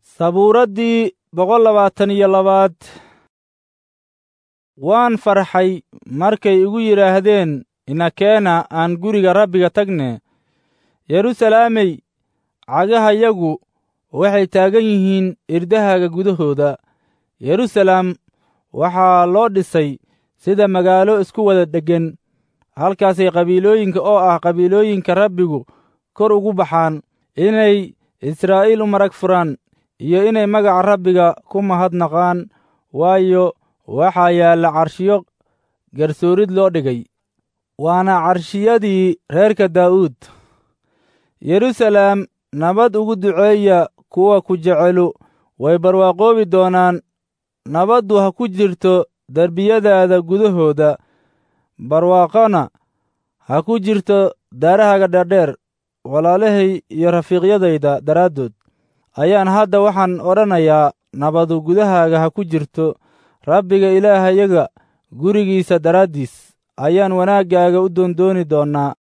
sabuuraddii boqol labaatan iyo labaad waan farxay markay igu yidhaahdeen inakeena aan guriga rabbiga tagne yeruusalaamey cagahayagu waxay taagan yihiin irdahaaga gudahooda yeruusalaam waxaa loo dhisay sida magaalo isku wada dheggan halkaasay qabiilooyinka oo ah qabiilooyinka rabbigu kor ugu baxaan inay israa'iil u marag furaan iyo inay magaca rabbiga ku mahadnaqaan waayo waxaa yaalla carshiyo garsoorid loo dhigay waana carshiyadii reerka daa'uud yeruusalaam nabad ugu duceeya kuwa ku jecelu way barwaaqoobi doonaan nabaddu ha ku jirto derbiyadaada gudahooda barwaaqona ha ku jirto daarahaaga dheerdheer walaalahay iyo rafiiqyadayda daraaddood ayaan hadda waxaan odhanayaa nabadu gudahaaga ha ku jirto rabbiga ilaahayaga gurigiisa daraaddiis ayaan wanaaggaaga u doondooni doonnaa